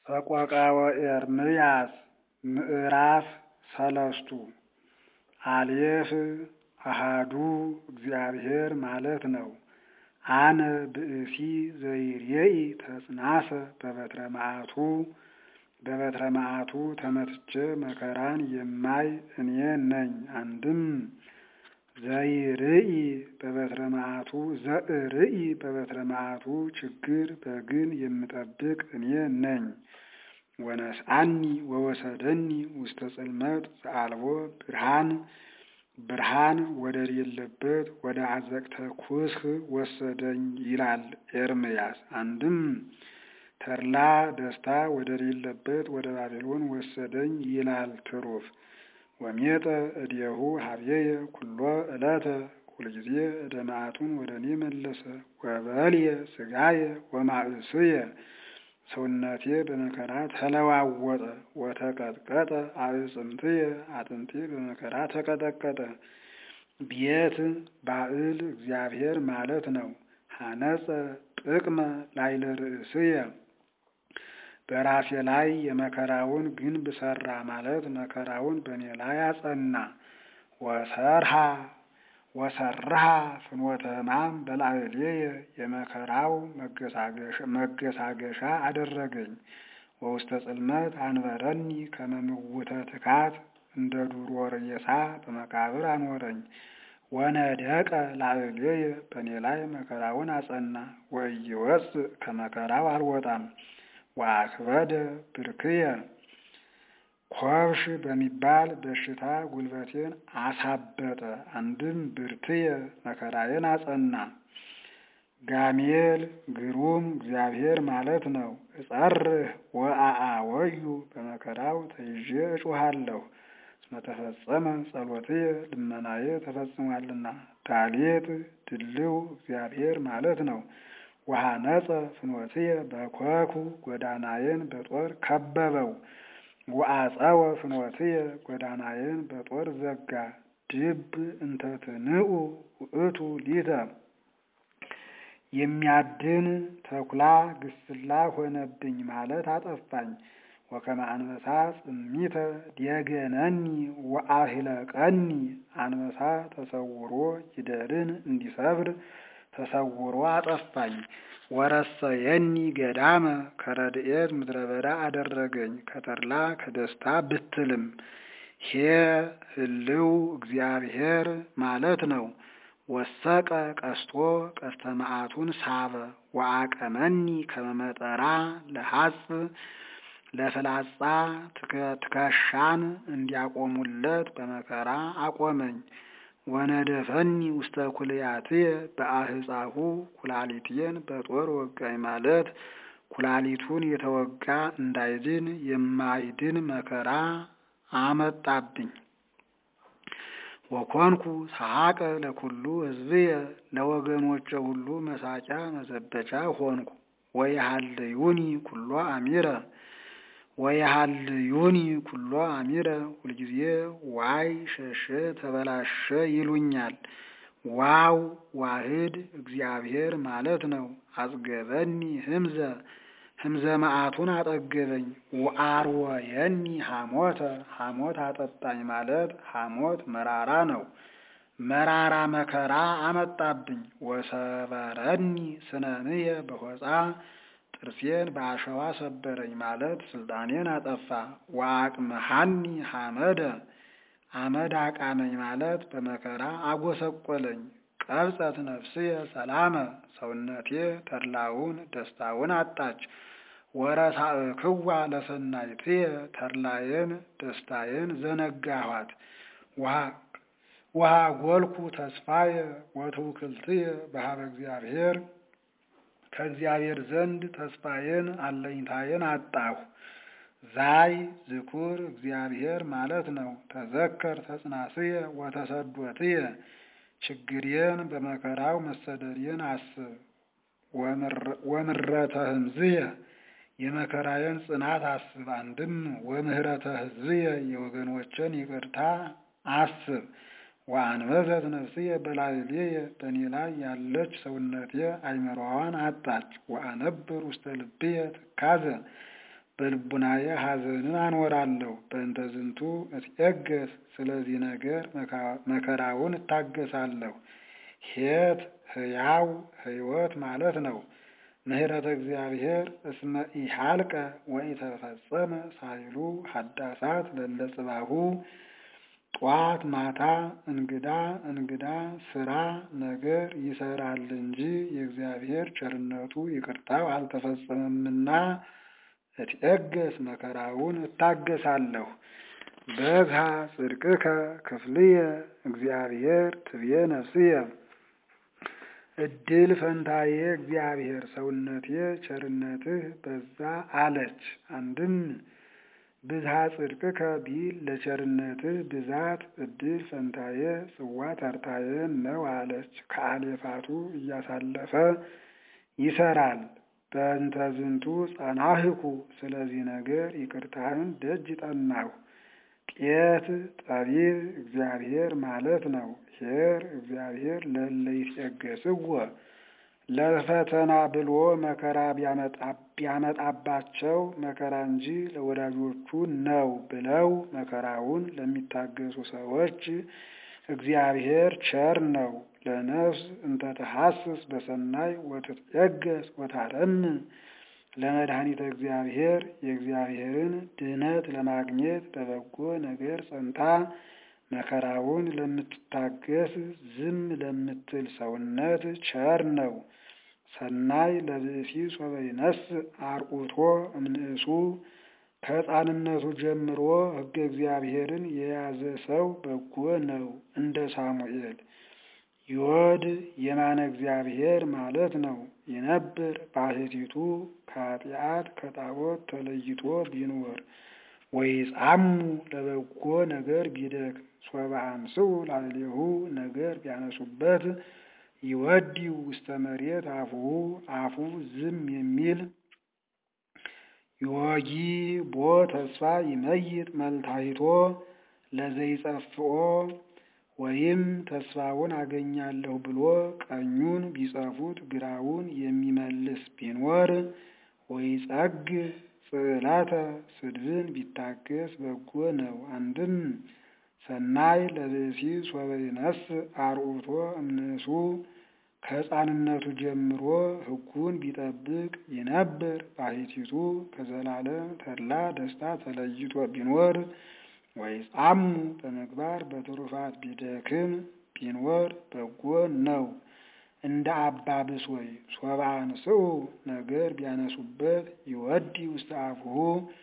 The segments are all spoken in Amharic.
ሰቆቃወ ኤርምያስ ምዕራፍ ሰለስቱ አሌፍ አሃዱ እግዚአብሔር ማለት ነው። አነ ብእሲ ዘይሬኢ ተጽናሰ በበትረ መዓቱ በበትረ መዓቱ ተመትቼ መከራን የማይ እኔ ነኝ። አንድም ዘይርኢ በበትረ መዓቱ ዘእርኢ በበትረ መዓቱ ችግር በግን የምጠብቅ እኔ ነኝ። ወነስአኒ ወወሰደኒ ውስተ ጽልመት ዘአልቦ ብርሃን ብርሃን ወደሌለበት ወደ አዘቅተ ኩስህ ወሰደኝ ይላል ኤርምያስ። አንድም ተድላ ደስታ ወደሌለበት ወደ ባቢሎን ወሰደኝ ይላል ትሩፍ። ወሜጠ እዴሁ ሀብዬየ ኩሎ ዕለተ ሁልጊዜ እደ መዓቱን ወደ እኔ መለሰ። ወበልየ ሥጋየ ወማእስየ ሰውነቴ በመከራ ተለዋወጠ። ወተቀጥቀጠ አዕጽምትየ አጥንቴ በመከራ ተቀጠቀጠ። ቤት ባዕል እግዚአብሔር ማለት ነው። ሐነጸ ጥቅመ ላይለ ርእስየ በራሴ ላይ የመከራውን ግንብ ሰራ ማለት መከራውን በእኔ ላይ አጸና። ወሰርሃ ወሰርሃ ፍኖተ ሕማም በላዕሌየ የመከራው መገሳገሻ አደረገኝ። ወውስተ ጽልመት አንበረኒ ከመምውተ ትካት እንደ ዱሮ ሬሳ በመቃብር አኖረኝ። ወነደቀ ላዕሌየ በእኔ ላይ መከራውን አጸና። ወኢይወፅእ ከመከራው አልወጣም። ወአክበደ ብርክየ ኮብሽ በሚባል በሽታ ጉልበቴን አሳበጠ። አንድም ብርትየ መከራዬን አጸና። ጋሜል ግሩም እግዚአብሔር ማለት ነው። እጸርህ ወአአወዩ በመከራው ተይዤ እጩሃለሁ። እስመ ተፈጸመ ጸሎትየ ልመናዬ ተፈጽሟልና። ዳሌጥ ድልው እግዚአብሔር ማለት ነው። ወሐነጸ ፍኖትየ በኮኩ ጎዳናዬን በጦር ከበበው። ወአጸወ ፍኖትየ ጎዳናዬን በጦር ዘጋ። ድብ እንተ ትንኡ ውእቱ ሊተ የሚያድን ተኩላ ግስላ ሆነብኝ ማለት አጠፋኝ። ወከመ አንበሳ ጽሚተ ዲየገነኒ ወአሂለቀኒ አንበሳ ተሰውሮ ይደርን እንዲሰብር ተሰውሮ አጠፋኝ። ወረሰየኒ ገዳመ ከረድኤት ምድረ በዳ አደረገኝ ከተድላ ከደስታ ብትልም ሄ ህልው እግዚአብሔር ማለት ነው። ወሰቀ ቀስቶ ቀስተ መዓቱን ሳበ። ወአቀመኒ ከመመጠራ ለሐጽ ለፍላጻ ትከሻን እንዲያቆሙለት በመከራ አቆመኝ። ወነደፈኒ ውስተ ኩልያትየ በአህፃሁ ኩላሊትየን በጦር ወጋኝ ማለት ኩላሊቱን የተወጋ እንዳይድን የማይድን መከራ አመጣብኝ። ወኮንኩ ሰሐቀ ለኩሉ ሕዝብየ ለወገኖቼ ሁሉ መሳቂያ መዘበቻ ሆንኩ። ወየሃልዩኒ ኩሎ አሚረ ወየሃልዩኒ ኩሎ አሚረ ሁልጊዜ ዋይ ሸሸ ተበላሸ ይሉኛል። ዋው ዋህድ እግዚአብሔር ማለት ነው። አጽገበኒ ህምዘ ህምዘ መዓቱን አጠገበኝ። ወአርወየኒ ሐሞተ ሐሞት አጠጣኝ ማለት ሐሞት መራራ ነው። መራራ መከራ አመጣብኝ። ወሰበረኒ ስነንየ በሆፃ ጥርሴን በአሸዋ ሰበረኝ ማለት ስልጣኔን አጠፋ። ወአቅምሃኒ ሐመደ አመድ አቃመኝ ማለት በመከራ አጎሰቆለኝ። ቀብጸት ነፍስየ ሰላመ ሰውነቴ ተድላውን ደስታውን አጣች። ወረሳእክዋ ለሰናይትየ ተድላዬን ደስታዬን ዘነጋኋት። ውሃ ጎልኩ ተስፋየ ወትውክልትየ በሀበ እግዚአብሔር ከእግዚአብሔር ዘንድ ተስፋዬን አለኝታዬን አጣሁ። ዛይ ዝኩር እግዚአብሔር ማለት ነው። ተዘከር ተጽናስየ ወተሰዶትየ ችግሬን በመከራው መሰደዴን አስብ። ወምረተ ህምዝየ የመከራዬን ጽናት አስብ። አንድም ወምህረተ ህዝብየ የወገኖችን ይቅርታ አስብ። ወአንበዘት ነፍስየ በላዕሌየ በእኔ ላይ ያለች ሰውነቴ አይምሮዋን አጣች። ወአነብር ውስተ ልብየ ትካዘ በልቡናዬ ሐዘንን አኖራለሁ። በእንተ ዝንቱ እትዔገስ ስለዚህ ነገር መከራውን እታገሳለሁ። ኄት ሕያው ሕይወት ማለት ነው። ምህረተ እግዚአብሔር እስመ ኢሃልቀ ወኢተፈጸመ ሳይሉ ሀዳሳት ለለ ጽባሁ ጧት ማታ እንግዳ እንግዳ ስራ ነገር ይሰራል እንጂ የእግዚአብሔር ቸርነቱ ይቅርታው አልተፈጸመምና እትዔገስ መከራውን እታገሳለሁ። በግሃ ጽድቅከ ክፍልየ እግዚአብሔር ትብዬ ነፍስየ እድል ፈንታዬ እግዚአብሔር ሰውነቴ ቸርነትህ በዛ አለች። አንድም ብዝሃ ጽድቅከ ቢል ለቸርነትህ ብዛት እድል ፈንታዬ ጽዋ ተርታዬ ነው አለች። ከአሌፋቱ እያሳለፈ ይሰራል። በእንተ ዝንቱ ጸናህኩ ስለዚህ ነገር ይቅርታህን ደጅ ጠናሁ። ቄት ጠቢብ እግዚአብሔር ማለት ነው። ኄር እግዚአብሔር ለእለ ይትዔገስዎ ለፈተና ብሎ መከራ ቢያመጣባቸው መከራ እንጂ ለወዳጆቹ ነው ብለው መከራውን ለሚታገሱ ሰዎች እግዚአብሔር ቸር ነው። ለነፍስ እንተ ተሐስስ በሰናይ ወትትዔገስ ወታረምን ለመድኃኒተ እግዚአብሔር የእግዚአብሔርን ድኅነት ለማግኘት በበጎ ነገር ጸንታ መከራውን ለምትታገስ ዝም ለምትል ሰውነት ቸር ነው። ሰናይ ለብእሲ ሶበ ይነስእ አርዑቶ እምንእሱ ከሕፃንነቱ ጀምሮ ሕገ እግዚአብሔርን የያዘ ሰው በጎ ነው። እንደ ሳሙኤል ዮድ የማነ እግዚአብሔር ማለት ነው። ይነብር ባሕቲቱ ከኃጢአት ከጣዖት ተለይቶ ቢኖር ወይጻሙ ለበጎ ነገር ቢደክም ሶበ አንስኡ ላዕሌሁ ነገር ቢያነሱበት ይወዲው ውስተ መሬት አፉሁ አፉ ዝም የሚል ዮጊ ቦ ተስፋ ይመይጥ መልታይቶ ለዘይጸፍኦ ወይም ተስፋውን አገኛለሁ ብሎ ቀኙን ቢጸፉት ግራውን የሚመልስ ቢኖር ወይጸግ ጽዕለተ ስድብን ቢታገስ በጎ ነው። አንድም ሰናይ ለብእሲ ሶበ ይነስእ አርዑቶ እምንእሱ ከሕፃንነቱ ጀምሮ ሕጉን ቢጠብቅ ይነብር ባሕቲቱ ከዘላለም ተድላ ደስታ ተለይቶ ቢኖር ወይጻሙ በምግባር በትሩፋት ቢደክም ቢኖር በጎ ነው። እንደ አባ ብሶይ ሶበ አንስኡ ነገር ቢያነሱበት ይወዲ ውስተ አፉሁ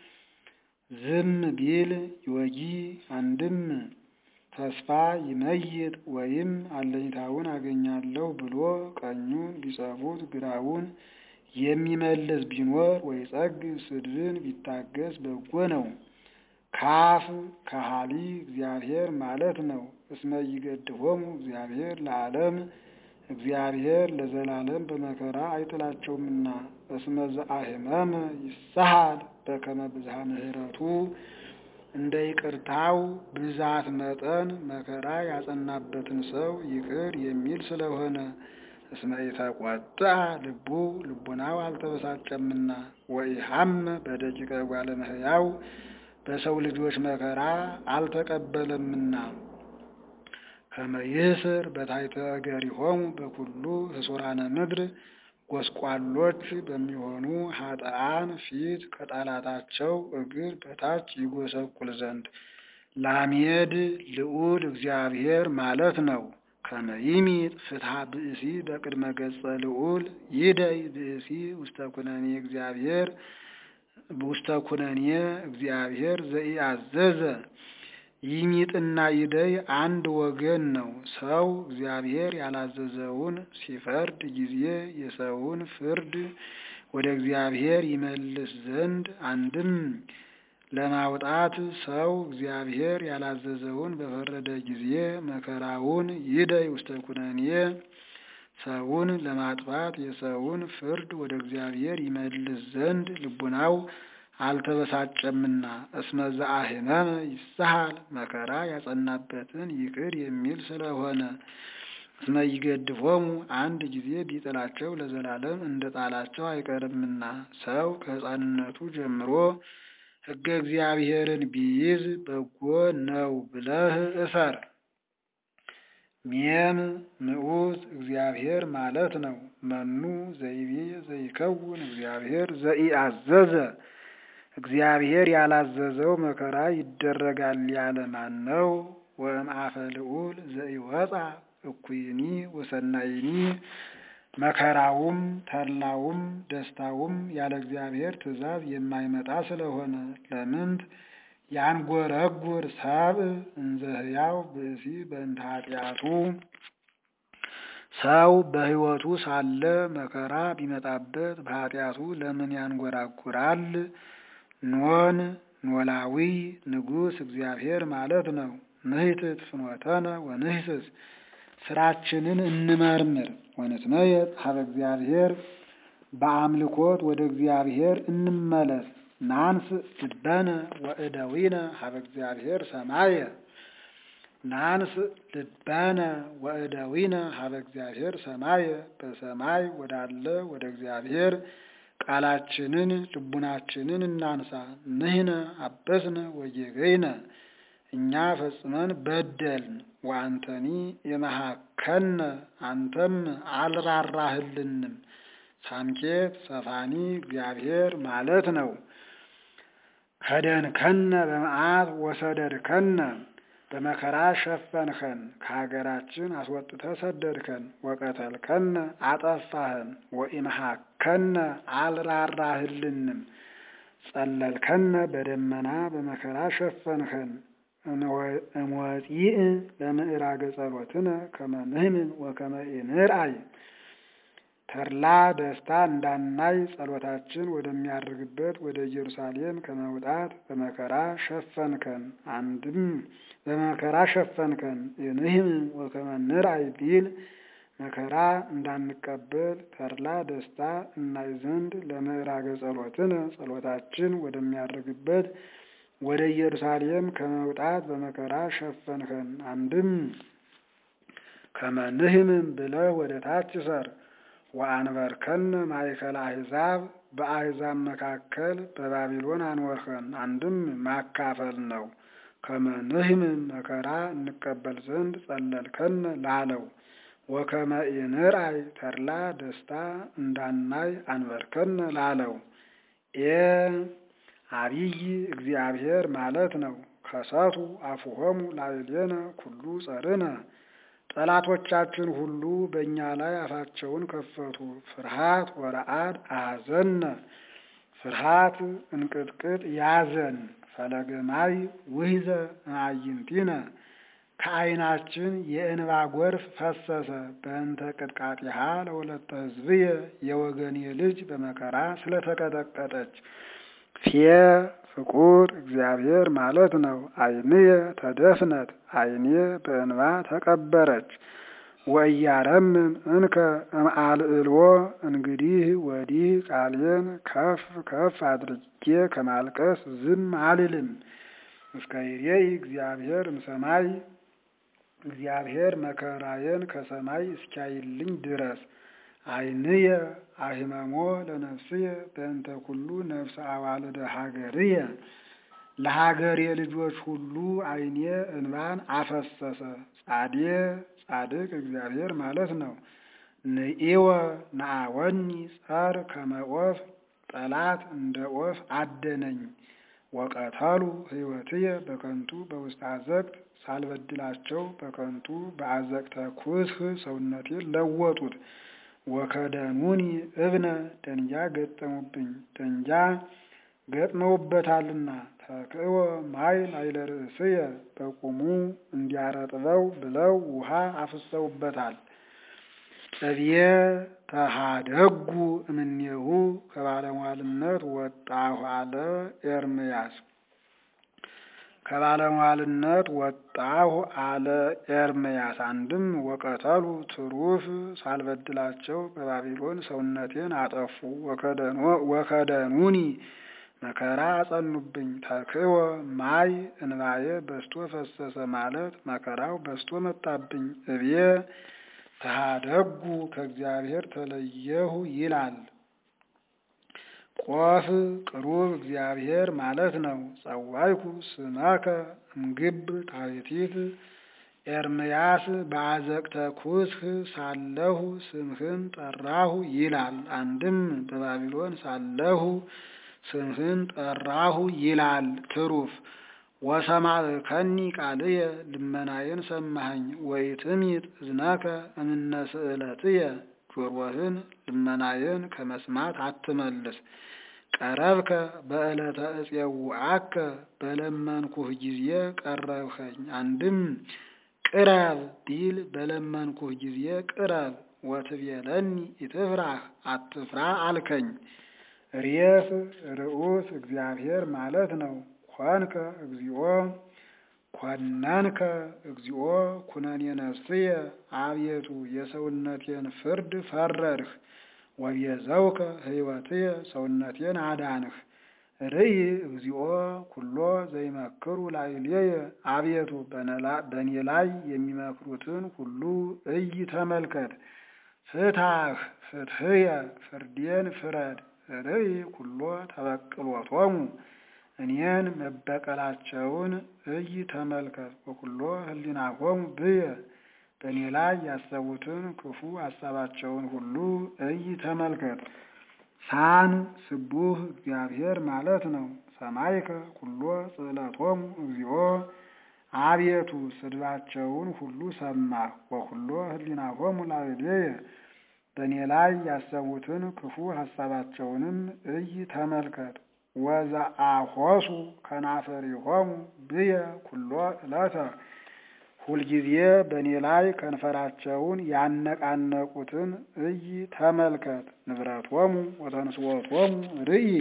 ዝም ቢል ይወጊ አንድም ተስፋ ይመይጥ ወይም አለኝታውን አገኛለሁ ብሎ ቀኙን ቢጸፉት ግራውን የሚመልስ ቢኖር ወይጸግ ስድብን ቢታገስ በጎ ነው። ካፍ ከሃሊ እግዚአብሔር ማለት ነው። እስመ ይገድፎሙ እግዚአብሔር ለዓለም እግዚአብሔር ለዘላለም በመከራ አይጥላቸውምና። እስመ ዘአሕመመ ይሳሃል በከመ ብዝሃ ምሕረቱ እንደ ይቅርታው ብዛት መጠን መከራ ያጸናበትን ሰው ይቅር የሚል ስለሆነ እስመ ኢተቆጥዐ ልቡ ልቡናው አልተበሳጨምና ወኢሐመ በደቂቀ እጓለ እመሕያው በሰው ልጆች መከራ አልተቀበለምና ከመ ይእስር በታሕተ እገሪሆሙ በኩሉ ህሱራነ ምድር ጎስቋሎች በሚሆኑ ኃጥአን ፊት ከጠላታቸው እግር በታች ይጎሰቁል ዘንድ ላሜድ ልዑል እግዚአብሔር ማለት ነው። ከመ ይሚጥ ፍትሐ ብእሲ በቅድመ ገጸ ልዑል ይደይ ብእሲ ውስተ ኩነኔ እግዚአብሔር ውስተ ኩነኔ እግዚአብሔር ዘኢአዘዘ ይሚጥና ይደይ አንድ ወገን ነው። ሰው እግዚአብሔር ያላዘዘውን ሲፈርድ ጊዜ የሰውን ፍርድ ወደ እግዚአብሔር ይመልስ ዘንድ አንድም ለማውጣት ሰው እግዚአብሔር ያላዘዘውን በፈረደ ጊዜ መከራውን ይደይ ውስተ ኩነኔ ሰውን ለማጥፋት የሰውን ፍርድ ወደ እግዚአብሔር ይመልስ ዘንድ ልቡናው አልተበሳጨምና እስመ ዘአሕመመ ይሳሃል መከራ ያጸናበትን ይቅር የሚል ስለሆነ እስመ ይገድፎሙ አንድ ጊዜ ቢጥላቸው ለዘላለም እንደ ጣላቸው አይቀርምና ሰው ከሕፃንነቱ ጀምሮ ሕገ እግዚአብሔርን ቢይዝ በጎ ነው ብለህ እሰር። ሜም ምዑዝ እግዚአብሔር ማለት ነው። መኑ ዘይቤ ዘይከውን እግዚአብሔር ዘኢአዘዘ እግዚአብሔር ያላዘዘው መከራ ይደረጋል ያለ ማን ነው? ወእምአፈ ልዑል ዘኢወፃ እኩይኒ ወሰናይኒ መከራውም ተድላውም ደስታውም ያለ እግዚአብሔር ትእዛዝ የማይመጣ ስለሆነ ለምንት ያንጎረጉር ሰብእ እንዘ ሕያው ብእሲ በእንተ ኃጢአቱ ሰው በሕይወቱ ሳለ መከራ ቢመጣበት በኃጢአቱ ለምን ያንጎራጉራል? ኖን ኖላዊ ንጉሥ እግዚአብሔር ማለት ነው። ንህትት ፍኖተነ ወንህስስ ስራችንን እንመርምር ወንትመየጥ ሀበ እግዚአብሔር በአምልኮት ወደ እግዚአብሔር እንመለስ። ናንስ ልበነ ወእደዊነ ሀበ እግዚአብሔር ሰማየ ናንስ ልበነ ወእደዊነ ሀበ እግዚአብሔር ሰማየ በሰማይ ወዳለ ወደ እግዚአብሔር ቃላችንን ልቡናችንን እናንሳ። ንህነ አበስነ ወጌገይነ እኛ ፈጽመን በደልን። ወአንተኒ የመሃከነ አንተም አልራራህልንም። ሳምኬት ሰፋኒ እግዚአብሔር ማለት ነው። ከደንከነ በመዓት ወሰደድከነ በመከራ ሸፈንኸን፣ ከሀገራችን አስወጥተህ ሰደድከን። ወቀተልከነ አጠፋህን። ወኢመሃከነ አልራራህልንም። ጸለልከነ በደመና በመከራ ሸፈንኸን። እሞጺእ ለምዕራገ ጸሎትነ ከመ ንሕምን ወከመ ኢንርአይ ተድላ ደስታ እንዳናይ ጸሎታችን ወደሚያርግበት ወደ ኢየሩሳሌም ከመውጣት በመከራ ሸፈንከን። አንድም በመከራ ሸፈንከን። ንሕምን ወከመ ንርአይ ቢል መከራ እንዳንቀበል ተድላ ደስታ እናይ ዘንድ ለምዕራገ ጸሎትነ ጸሎታችን ወደሚያርግበት ወደ ኢየሩሳሌም ከመውጣት በመከራ ሸፈንከን። አንድም ከመ ንሕምን ብለህ ወደ ታች ሰር ወአንበርከነ ማእከለ አሕዛብ በአሕዛብ መካከል በባቢሎን አንወርኸን። አንድም ማካፈል ነው። ከመ ንሕምን መከራ እንቀበል ዘንድ ጸለልከነ ላለው ወከመ ኢንርአይ ተድላ ደስታ እንዳናይ አንበርከነ ላለው ኤ አብይ እግዚአብሔር ማለት ነው። ከሰቱ አፉሆሙ ላዕሌነ ኩሉ ጸርነ ጠላቶቻችን ሁሉ በእኛ ላይ አፋቸውን ከፈቱ። ፍርሃት ወረአድ አሐዘነ ፍርሃት እንቅጥቅጥ ያዘን። ፈለገ ማይ ውሕዘ እምአዕይንቲነ ከዓይናችን የእንባ ጎርፍ ፈሰሰ። በእንተ ቅጥቃጤሃ ለወለተ ሕዝብየ የወገኔ ልጅ በመከራ ስለተቀጠቀጠች ፌ ፍቁር እግዚአብሔር ማለት ነው። ዓይንየ ተደፍነት ዓይኔ በእንባ ተቀበረች። ወእያረምም እንከ እምአልዕልዎ እንግዲህ ወዲህ ቃሌን ከፍ ከፍ አድርጌ ከማልቀስ ዝም አልልም። እስከ ይሬይ እግዚአብሔር እምሰማይ እግዚአብሔር መከራዬን ከሰማይ እስኪያይልኝ ድረስ ዓይንየ አሂመሞ ለነፍስየ በእንተ ኩሉ ነፍሰ አዋልደ ሀገርየ ለሀገሬ ልጆች ሁሉ ዓይኔ እንባን አፈሰሰ። ጻዴ ጻድቅ እግዚአብሔር ማለት ነው። ንኢወ ነአወኒ ጸር ከመ ዖፍ ጠላት እንደ ዖፍ አደነኝ። ወቀተሉ ሕይወትየ በከንቱ በውስተ አዘቅት ሳልበድላቸው በከንቱ በአዘቅተ ኩስህ ሰውነቴን ለወጡት። ወከደኑኒ እብነ ደንጃ ገጠሙብኝ ደንጃ ገጥመውበታልና ተክእወ ማይ ላዕለ ርእስየ በቁሙ እንዲያረጥበው ብለው ውሃ አፍሰውበታል። እብየ ተሃደጉ እምኔሁ ከባለሟልነት ወጣሁ አለ ኤርምያስ። ከባለሟልነት ወጣሁ አለ ኤርምያስ። አንድም ወቀተሉ ትሩፍ ሳልበድላቸው በባቢሎን ሰውነቴን አጠፉ። ወከደኑኒ መከራ አጸኑብኝ። ተክወ ማይ እንባዬ በስቶ ፈሰሰ ማለት መከራው በስቶ መጣብኝ። እብየ ተሃደጉ ከእግዚአብሔር ተለየሁ ይላል። ቆፍ ቅሩብ እግዚአብሔር ማለት ነው። ጸዋይኩ ስመከ እምግብ ታሕቲት ኤርምያስ በአዘቅተ ኩስህ ሳለሁ ስምህን ጠራሁ ይላል። አንድም በባቢሎን ሳለሁ ስምህን ጠራሁ ይላል። ትሩፍ ወሰማዕከኒ ቃልየ ልመናዬን ሰማኸኝ። ወኢትምይጥ እዝነከ እምነ ስእለትየ ጆሮህን ልመናዬን ከመስማት አትመልስ። ቀረብከ በዕለተ እፄውዐከ በለመንኩህ ጊዜ ቀረብኸኝ። አንድም ቅረብ ቢል በለመንኩህ ጊዜ ቅረብ። ወትቤለኒ ኢትፍራህ አትፍራ አልከኝ። ሬስ ርዑስ እግዚአብሔር ማለት ነው። ኮንከ እግዚኦ ኮነንከ እግዚኦ ኩነኔ ነፍስየ አቤቱ የሰውነቴን ፍርድ ፈረድህ። ወቤዘውከ ሕይወትየ ሰውነቴን አዳንህ። ርእይ እግዚኦ ኩሎ ዘይመክሩ ላዕሌየ አቤቱ በእኔ ላይ የሚመክሩትን ሁሉ እይ ተመልከት። ፍታህ ፍትሕየ ፍርዴን ፍረድ። ርእይ ኩሎ ተበቅሎቶሙ እኔን መበቀላቸውን እይ ተመልከት። ወኩሎ ህሊናሆሙ ብየ በእኔ ላይ ያሰቡትን ክፉ ሀሳባቸውን ሁሉ እይ ተመልከት። ሳን ስቡህ እግዚአብሔር ማለት ነው። ሰማይከ ኩሎ ጽዕለቶሙ እግዚኦ አቤቱ ስድባቸውን ሁሉ ሰማህ። ወኩሎ ህሊናሆሙ ላዕሌየ በእኔ ላይ ያሰቡትን ክፉ ሀሳባቸውንም እይ ተመልከት። ወዘአሖሱ ከናፈሪሆሙ ብየ ኩሎ ዕለተ ሁልጊዜ በእኔ ላይ ከንፈራቸውን ያነቃነቁትን እይ ተመልከት። ንብረቶሙ ወተንስወቶሙ ርእይ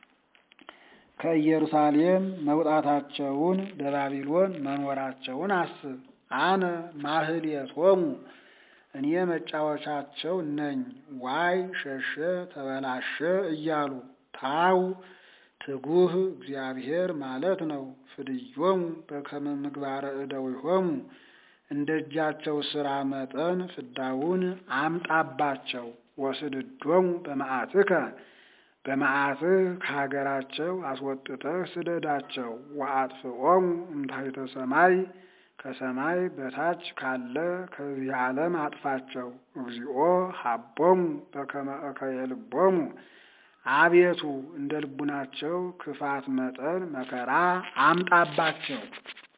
ከኢየሩሳሌም መውጣታቸውን በባቢሎን መኖራቸውን አስብ። አነ ማህሌቶሙ እኔ መጫወቻቸው ነኝ። ዋይ ሸሸ ተበላሸ እያሉ ታው ትጉህ እግዚአብሔር ማለት ነው። ፍድዮሙ በከመ ምግባረ እደዊሆሙ እንደ እጃቸው ሥራ መጠን ፍዳውን አምጣባቸው። ወስድዶሙ በመዓትከ በመዓትህ ከሀገራቸው አስወጥተህ ስደዳቸው። ወአጥፍኦሙ እምታሕተ ሰማይ ከሰማይ በታች ካለ ከዚህ ዓለም አጥፋቸው። እግዚኦ ሀቦሙ በከመ እከየ ልቦሙ አቤቱ እንደ ልቡናቸው ክፋት መጠን መከራ አምጣባቸው።